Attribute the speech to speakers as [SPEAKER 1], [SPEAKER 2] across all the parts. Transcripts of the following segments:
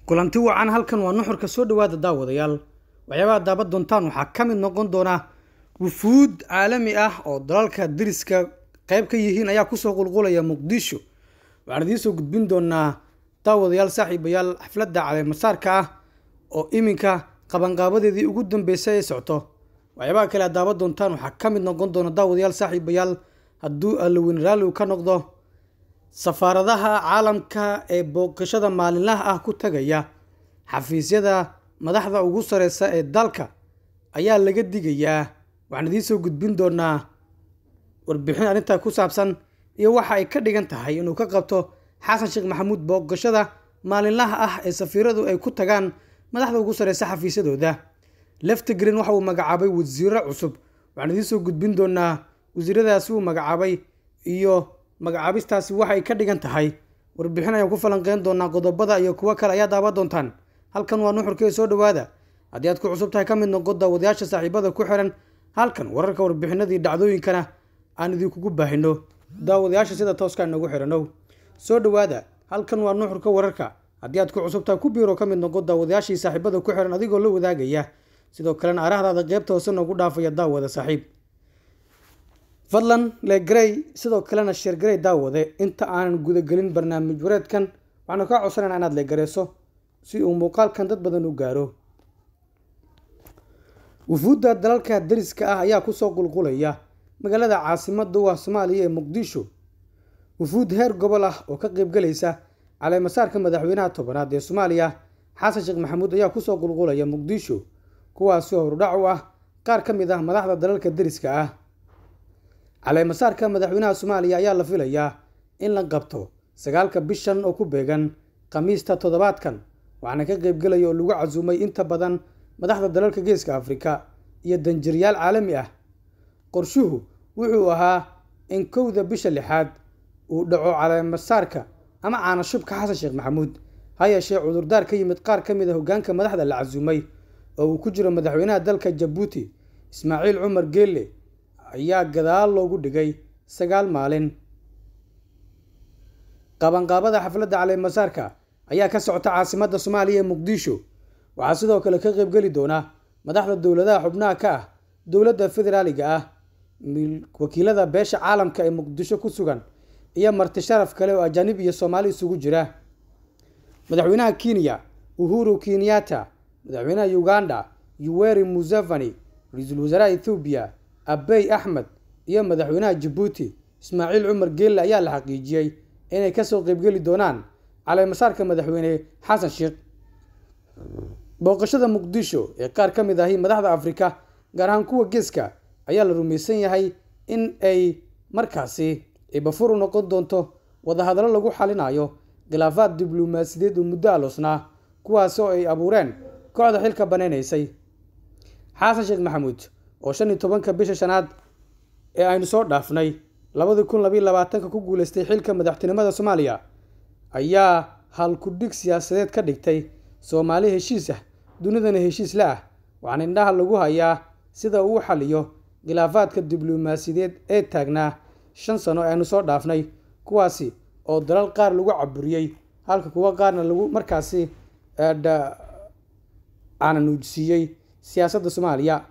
[SPEAKER 1] kulanti wacan halkan waa nuxurka soo dhawaada daawadayaal waxyaabaha daaban doontaan waxaa ka mid noqon doona wufuud caalami ah oo dalalka dariska qeyb ka yihiin ayaa kusoo qulqulaya muqdisho waxaan idiin soo gudbin doonaa daawadayaal saaxiibayaal xafladda caleemasaarka ah oo iminka qabanqaabadeedii ugu dambeysay ay socto waxyaabaha kale aad daaban doontaan waxaa ka mid noqon doona daawadayaal saaxiibayaal hadduu allaweyn raalli uu ka noqdo safaaradaha caalamka ee booqashada maalinlaha ah ku tagaya xafiisyada madaxda ugu sareysa ee dalka ayaa laga digayaa waxaan idiin soo gudbin doonaa warbixin arrintaa ku saabsan iyo waxa ay ka dhigan tahay inuu ka qabto xasan sheekh maxamuud booqashada maalinlaha ah ee safiiradu ay ku tagaan madaxda ugu sareysa xafiisyadooda leftigreen waxa uu magacaabay wasiiro cusub waxaan idiin soo gudbin doonaa wasiiradaasi uu magacaabay iyo magacaabistaasi waxay ka dhigan tahay warbixin ayaan ku falanqeyn doonaa qodobada iyo kuwo kale ayaa daaban doontaan halkan waa nuxurkee soo dhawaada haddii aad ku cusub tahay ka mid noqo daawadayaasha saaxiibada ku xiran halkan wararka warbixinadii dhacdooyinkana aan idinkugu baahino daawadayaasha sida tooska inagu xiranow soo dhawaada halkan waa nuxurka wararka haddii aad ku cusub tahay ku biiro ka mid noqo daawadayaashii saaxiibada ku xiran adigoo la wadaagaya sidoo kalena arahdaada qeybta hoose noogu dhaafaya daawada saaxiib fadlan legrey sidoo kalena sheergarey daawade inta aanan gudagelin barnaamij wareedkan waxaanu kaa codsanayna inaad legareyso si uu muuqaalkan dad badan u gaaro wufuudda dalalka dariska ah ayaa kusoo qulqulaya magaalada caasimada u ah soomaaliya ee muqdisho wufuud heer gobol ah oo ka qeybgalaysa caleemasaarka madaxweynaha tobanaad ee soomaaliya xasan sheekh maxamuud ayaa kusoo qulqulaya muqdisho kuwaasi horudhac u ah qaar ka mid ah madaxda dalalka dariska ah caleemasaarka madaxweynaha soomaaliya ayaa la filayaa in la qabto sagaalka bishan oo ku beegan khamiista toddobaadkan waxaana ka qeybgelaya oo lagu casuumay inta badan madaxda dalalka geeska afrika iyo danjiryaal caalami ah qorshuhu wuxuu ahaa in kowda bisha lixaad uu dhaco caleemasaarka ama caanashubka xasan sheekh maxamuud ha yeeshee cudurdaar ka yimid qaar ka mid a hogaanka madaxda la casuumay oo uu ku jiro madaxweynaha dalka jabuuti ismaaciil cumar geelle ayaa gadaal loogu dhigay sagaal maalin qabanqaabada xafladda caleemasaarka ayaa ka socota caasimadda soomaaliya ee muqdisho waxaa sidoo kale ka qeybgeli doona madaxda dowladaha xubnaha ka ah dowladda federaaliga ah wakiilada beesha caalamka ee muqdisho ku sugan iyo marti sharaf kale oo ajaanib iyo soomaali isugu jira madaxweynaha kenya uhuru kenyatta madaxweynaha uganda yuweri museveni ra-iisul wasaaraha ethoobiya abey axmed iyo madaxweynaha jabuuti ismaaciil cumar geelle ayaa la xaqiijiyey inay kasoo qeybgeli doonaan caleemasaarka madaxweyne xasan sheekh booqashada muqdisho ee qaar ka mid ahi madaxda afrika gaar ahaan kuwa geeska ayaa la rumaysan yahay in ay markaasi ibafur u noqon doonto wadahadallo lagu xalinayo khilaafaad diblomaasiyadeed oo muddo aloosnaa kuwaas oo ay abuureen kooxda xilka banaynaysay xasan sheekh maxamuud oo shan iyo tobanka bisha shanaad ee aynu soo dhaafnay labadii kun labayo labaatanka ku guuleystay xilka madaxtinimada soomaaliya ayaa halkudhig siyaasadeed ka dhigtay soomaali heshiis ah dunidana heshiis la ah waxaana indhaha lagu hayaa sida uu xaliyo khilaafaadka diblomaasiyadeed ee taagnaa shan sano ee aynu soo dhaafnay kuwaasi oo dalal qaar lagu caburiyey halka kuwa qaarna lagu markaasi cananuujsiiyey siyaasadda soomaaliya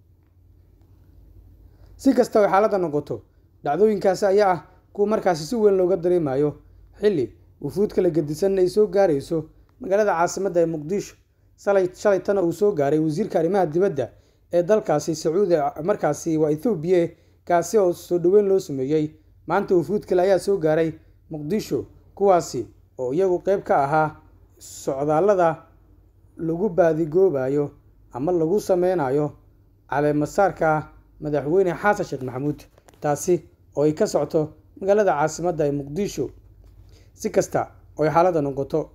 [SPEAKER 1] si kasta ay xaaladda noqoto dhacdooyinkaasi ayaa ah kuwa markaasi si weyn looga dareemayo xilli wufuud kala gedisan ay soo gaarayso magaalada caasimadda ee muqdisho salay shalaytana uu soo gaaray wasiirka arrimaha dibadda ee dalkaasi sacuudi markaasi waa ethoobiya kaasi oo soo dhoweyn loo sameeyey maanta wufuud kale ayaa soo gaaray muqdisho kuwaasi oo iyagu qeyb ka ahaa socdaallada lagu baadigoobayo ama lagu sameynayo caleemasaarka madaxweyne xasan sheekh maxamuud taasi oo ay ka socto magaalada caasimadda ee muqdisho si kasta oo ay xaaladda noqoto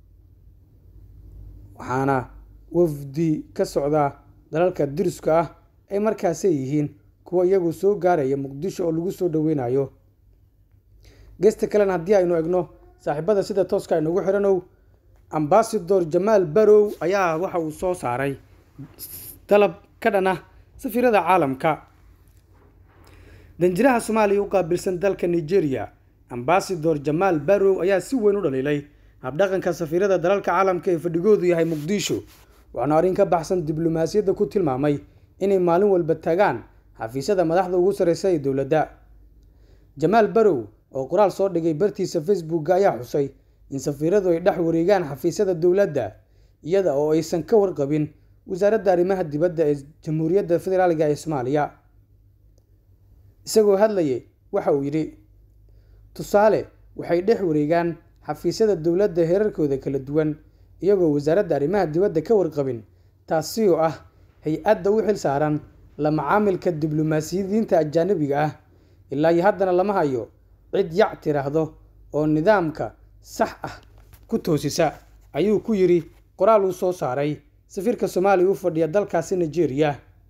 [SPEAKER 1] waxaana wafdi ka socda dalalka diriska ah ay markaasay yihiin kuwa iyagu soo gaaraya muqdisho oo lagu soo dhoweynayo geesta kalena haddii aynu egno saaxiibada sida tooska aynugu xiranow ambasador jamaal barow ayaa waxa uu soo saaray dalab ka dhan ah safiirada caalamka danjiraha soomaaliya u qaabilsan dalka nigeria ambasador jamaal barow ayaa si weyn u dhaliilay habdhaqanka safiirada dalalka caalamka ee fadhigoodu yahay muqdisho waxaana arrin ka baxsan diblomaasiyadda ku tilmaamay inay maalin walba tagaan xafiisyada madaxda ugu sarreysa ee dowladda jamaal barow oo qoraal soo dhigay bartiisa facebookga ayaa xusay in safiiradu ay dhex wareegaan xafiisyada dowladda iyada oo aysan ka warqabin wasaaradda arrimaha dibadda ee jamhuuriyadda federaaliga ee soomaaliya isagoo hadlayay waxa uu yidhi tusaale waxay dhex wareegaan xafiisyada dowladda heerarkooda kala duwan iyagoo wasaaradda arrimaha dibadda ka warqabin taasi oo ah hay-adda u xil saaran la macaamilka diblomaasiyadiinta ajaanabiga ah ilaa iyo haddana lama hayo cid yac tiraahdo oo nidaamka sax ah ku toosisa ayuu ku yidhi qoraal uu soo saaray safiirka soomaaliya u fadhiya dalkaasi nigeria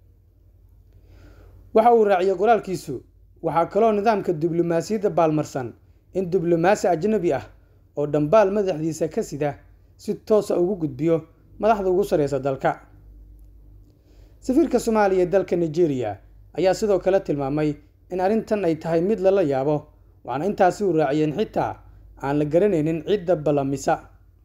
[SPEAKER 1] waxa uu raaciyey qoraalkiisu waxaa kaloo nidaamka diblomaasiyadda baalmarsan in diblomaasi ajnabi ah oo dhambaal madaxdiisa ka sida si toosa ugu gudbiyo madaxda ugu sarreysa dalka safiirka soomaaliya ee dalka nigeria ayaa sidoo kale tilmaamay in arrintan ay tahay mid lala yaabo waxaana intaasi u raaciyeen xitaa aan la garanaynin cidda ballamisa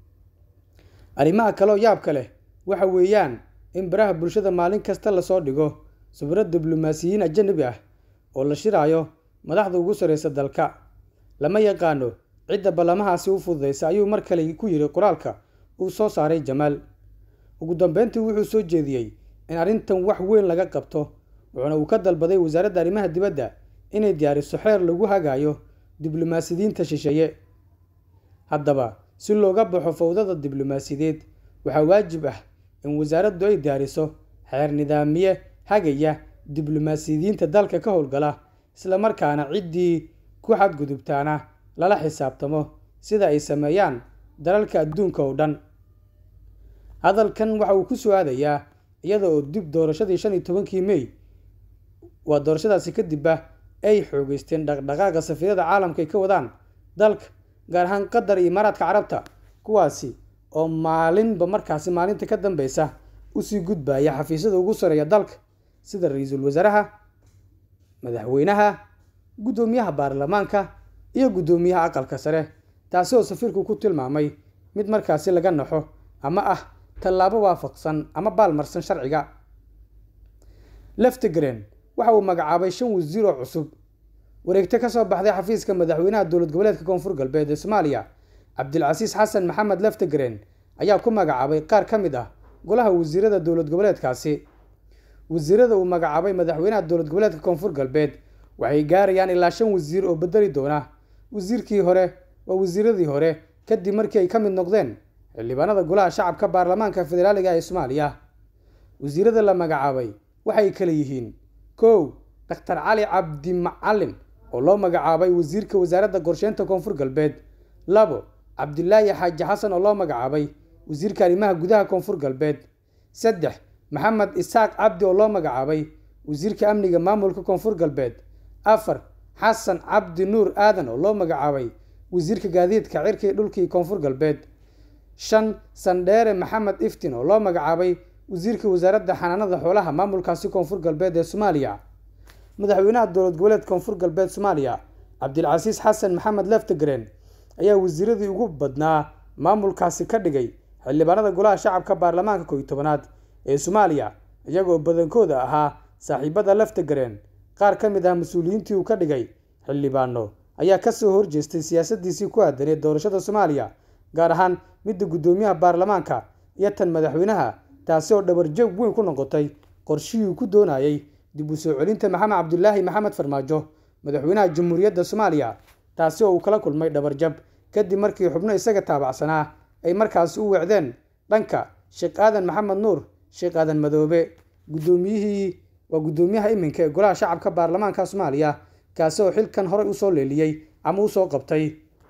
[SPEAKER 1] arrimaha kaloo yaabka leh waxa weeyaan in baraha bulshada maalin kasta lasoo dhigo sawiro diblomaasiyiin ajanabi ah oo la shiraayo madaxda ugu sarreysa dalka lama yaqaano cidda ballamahaasi u fududeysa ayuu mar kale ku yidhi qoraalka uu soo saaray jamaal ugu dambeyntii wuxuu soo jeediyey in arrintan wax weyn laga qabto wuxuuna uu ka dalbaday wasaaradda arrimaha dibadda inay diyaariso xeer lagu hagaayo diblomaasiyiinta shisheeye haddaba si looga baxo fowdada diblomaasiyadeed waxaa waajib ah in wasaaraddu ay diyaariso xeer nidaamiye hagaya diblomaasiyiinta dalka ka howlgala islamarkaana ciddii ku xadgudubtaana lala xisaabtamo sida ay sameeyaan dalalka adduunka oo dhan hadalkan waxa uu ku soo aadayaa iyada oo dib doorashadii shan iyo tobankii mey waa doorashadaasi kadibba ay xoogeysteen dhaqdhaqaaqa safiirada caalamka ay ka wadaan dalka gaar ahaan qatar iyo imaaraadka carabta kuwaasi oo maalinba markaasi maalinta ka dambeysa usii gudbaya xafiisyada ugu sareeya dalka sida ra-iisul wasaaraha madaxweynaha guddoomiyaha baarlamaanka iyo guddoomiyaha aqalka sare taasi oo safiirku ku tilmaamay mid markaasi laga naxo ama ah tallaabo waafaqsan ama baalmarsan sharciga leftegren waxa uu magacaabay shan wasiir oo cusub wareegto ka soo baxday xafiiska madaxweynaha dowlad goboleedka koonfur galbeed ee soomaaliya cabdilcasiis xasan maxamed leftegren ayaa ku magacaabay qaar ka mid ah golaha wasiirada dowlad goboleedkaasi wasiirada uu magacaabay madaxweynaha dowlad goboleedka koonfur galbeed waxay gaarayaan ilaa shan wasiir oo bedeli doona wasiirkii hore waa wasiiradii hore kadib markii ay ka mid noqdeen xildhibaanada golaha shacabka baarlamaanka federaaliga ee soomaaliya wasiirada la magacaabay waxay kale yihiin kow daktar cali cabdi macalin oo loo magacaabay wasiirka wasaaradda qorsheynta koonfur galbeed labo cabdilaahi xaaji xasan oo loo magacaabay wasiirka arrimaha gudaha koonfur galbeed saddex maxamed isaaq cabdi oo loo magacaabay wasiirka amniga maamulka koonfur galbeed afar xasan cabdi nuur aadan oo loo magacaabay wasiirka gaadiidka cirkii dhulkii koonfur galbeed shan sandheere maxamed iftin oo loo magacaabay wasiirka wasaaradda xanaanada xoolaha maamulkaasi koonfur galbeed ee soomaaliya madaxweynaha dowlad goboleed koonfur galbeed soomaaliya cabdilcasiis xasan maxamed leftegren ayaa wasiiradii ugu badnaa maamulkaasi ka dhigay xildhibaanada golaha shacabka baarlamaanka kooiyi tobanaad ee soomaaliya iyagoo badankooda ahaa saaxiibada leftegren qaar ka mid ah mas-uuliyiintii uu ka dhigay xildhibaano ayaa kasoo horjeestay siyaasadiisii ku aadaneed doorashada soomaaliya gaar ahaan midda guddoomiyaha baarlamaanka iyo tan madaxweynaha taasi oo dhabarjoog weyn ku noqotay qorshihii uu ku doonayay dib u soo celinta maxamed cabdulaahi maxamed farmaajo madaxweynaha jamhuuriyadda soomaaliya taasi oo uu kala kulmay dhabarjab kadib markii xubno isaga taabacsanaa ay markaasi u weecdeen dhanka sheekh aadan maxamed nuur sheekh aadan madoobe guddoomiyihii waa guddoomiyaha iminka ee golaha shacabka baarlamaanka soomaaliya kaasi oo xilkan horey usoo leeliyey ama usoo qabtay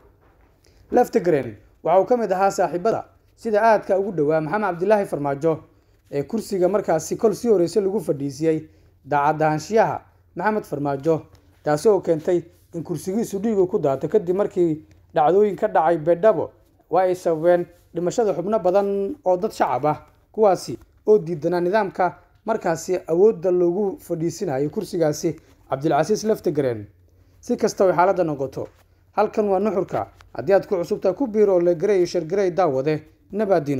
[SPEAKER 1] leftegren waxa uu ka mid ahaa saaxiibada sida aadka ugu dhowaa maxamed cabdilaahi farmaajo ee kursiga markaasi kol sii horeysa lagu fadhiisiyey daacadahaanshiyaha maxamed farmaajo taasi oo keentay in kursigiisu dhiigu ku daato kadib markii dhacdooyin ka dhacay beedhabo waa ay sababeen dhimashada xubno badan oo dad shacab ah kuwaasi oo diidanaa nidaamka markaasi awoodda loogu fadhiisinayo kursigaasi cabdilcasiis leftegren si kasta oy xaaladda noqoto halkan waa nuxurka haddii aad ku cusubtahay ku biiro oo legarey iyo shargarey daawade nabaadiino